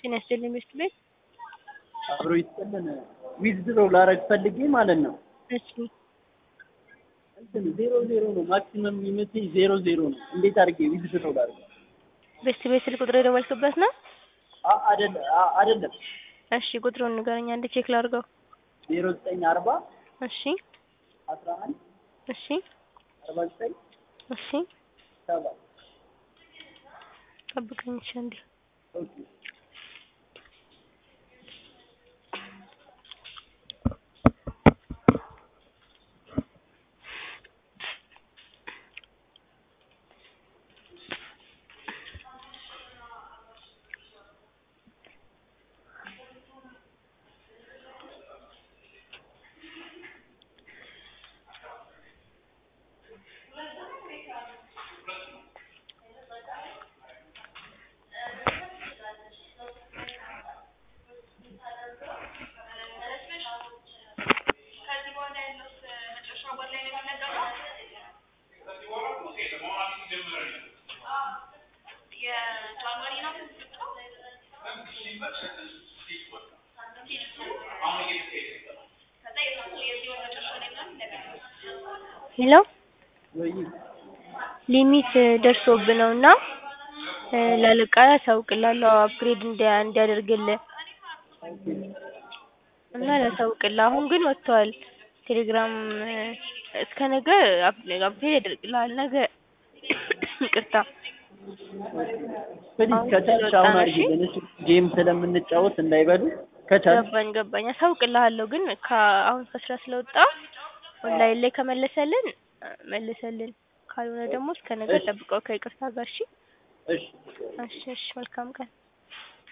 ጤና ይስጥልኝ ሚስት ቤት አብሮ ይስጥልን። ዊዝድሮ ላረግ ፈልጌ ማለት ነው። እሺ እንትን ዜሮ ዜሮ ነው ማክሲመም የሚመቸኝ ዜሮ ዜሮ ነው። እንዴት አድርጌ ዊዝድሮ ላረግ? ቤስት ቤት ስልክ ቁጥር የደወልክበት ነው? አ- አይደለም አ- አይደለም እሺ ቁጥሩን ንገረኝ አንድ ቼክ ላድርገው። ዜሮ ዘጠኝ አርባ እሺ አስራ አንድ እሺ አርባ ዘጠኝ እሺ ሰባት ጠብቀኝ እሺ አንዴ ኦኬ ሄሎ ወይ ሊሚት ደርሶብህ ነው እና እ ላለቃ አሳውቅልሃለሁ አፕግሬድ እንዲያ እንዲያደርግልህ እና ላሳውቅልህ። አሁን ግን ወጥቷል። ቴሌግራም እ እስከ ነገ አፕ አፕግሬድ ያደርግልሃል። ነገ ይቅርታ ፕሊዝ አሁን ከቻልሽ ስለወጣ አሁን ነው። አድርጊልን እሺ። ጌም ስለምንጫወት እንዳይበሉ ከቻልሽ ገባኝ ገባኝ አሳውቅልሃለሁ። ግን ከአሁን ከስራ ስለወጣሁ ኦንላይን ላይ ከመለሰልን እ መልሰልን፣ ካልሆነ ደግሞ እስከ ነገ እሺ። ጠብቀው ከይቅርታ ጋር እሺ። እሺ እሺ እሺ መልካም ቀን